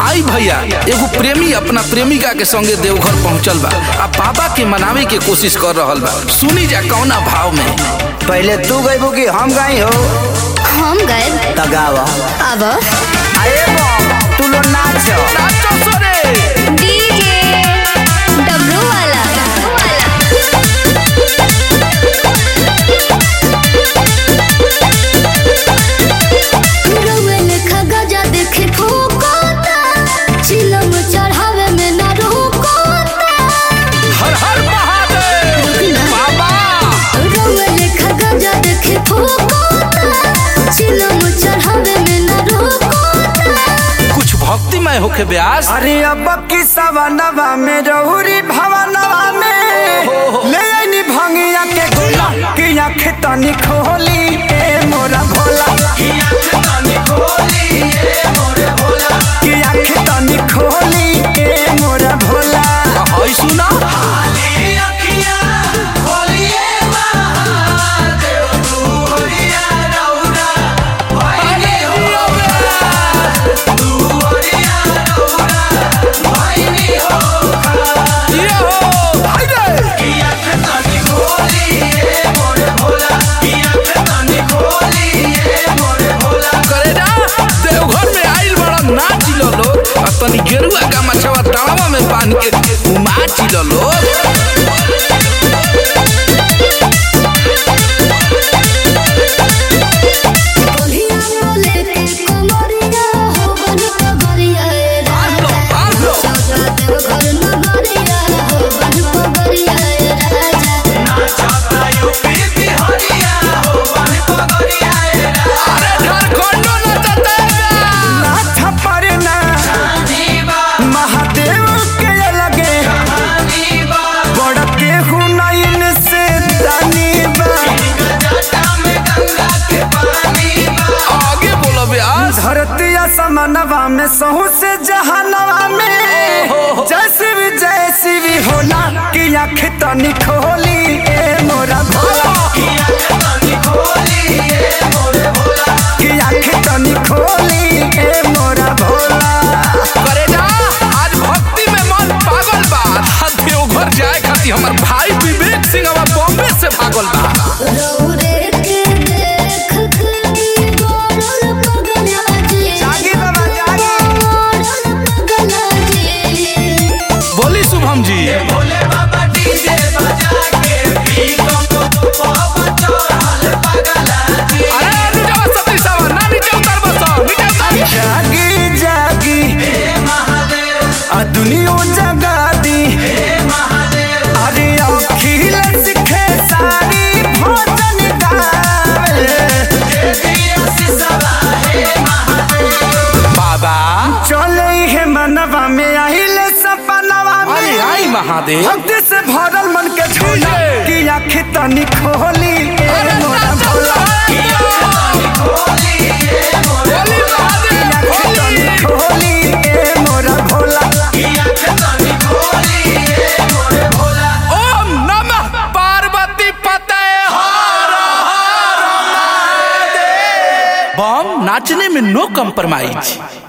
आई भैया एगो प्रेमी अपना प्रेमिका के संगे देवघर पहुंचल बा आ बाबा के मनावे के कोशिश कर रहल बा सुनी जा कौना भाव में पहले तू गईबू कि हम गई हो हम गए तगावा अब अरे बम तू लो नाच नाचो सोरे डीजे डब्लू वाला रउआ लेखा गजा देखे ठोकोता चिलम चढ़ावे में ना रोकोता हर हर महादेव बाबा रउआ लेखा गजा देखे ठोकोता चिलम चढ़ावे में ना रोकोता कुछ भक्तिमय होके ब्यास अरे अब की सवनवा में रहुरी भवनवा में ले आईनी भंगिया के गोला कि आँख तनी खोली ए मोरा भोला कि आँख तनी खोली ए मोरा भोला हई सुना ये हो हाय रे करे जा देवघर में आइल बड़ा नाच लो लोग आ तनी गेरुआ का मछवा तावा में बांध के उमाच लो लोग बोलिया बोले के कमरिया हो बन पगरिया ए बांध लो बांध लो चौथा देव घर नगरिया हो बन पगरिया ए राजा अरे झारखंडो नचते नाथ परना महादेव के लगे बड़ केहू नयन से दानी बा आगे बोलो ब्यास धरती असमनवा में सहू से जहानवा में जैसी भी जैसी भी होला कि आँख तनी खोली ए मोरा भोला कि आँख तनी खोली ए मोरा भोला करे जा आज भक्ति में मन पागल बा आ देवघर जाए खातिर हमर भाई विवेक सिंह अब बॉम्बे से भागल बा रौरे के देख के गोरल पगला जी जागी बाबा जागी गोरल पगला जी बोली शुभम जी अरे नीचे सती सावा ना नीचे उतर बस नीचे उतर जागी जागी आ दुनिया जगा दी अरे अखिल सिखे सारी भोजन गावे बाबा चले हे मनवा में आहिले सपनवा अरे में आई महादेव भक्ति से भरल मन के झोला ये। कि आँख तनी खोली ए अरे मोरा नाचो भोला बोली महादेव आँख तनी बोली खोली ए मोरा भोला ओम नमः पार्वती पते बम नाचने में नो कम्प्रोमाइज